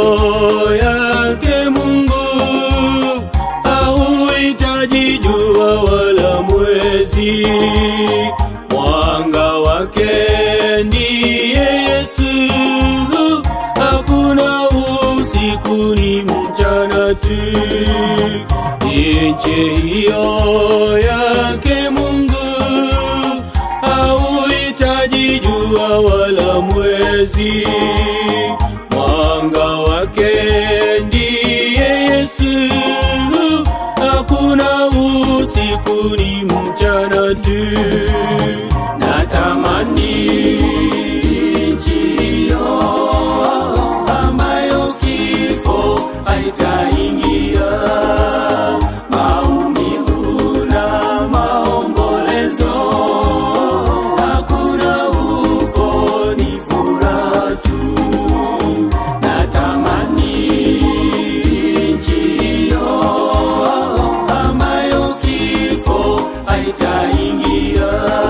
yake Mungu hauhitaji jua wala mwezi, mwanga wake ndiye Yesu. Hakuna usiku ni mchana tu, nje hiyo yake Mungu hauhitaji jua wala mwezi, mwanga wake ndiye Yesu. Hakuna usiku ni mchana tu, natamani nchi hiyo ambayo kifo haitaingia, maumivu na maombolezo hakuna huko, ni furaha tu. Natamani nchi hiyo ambayo kifo haitaingia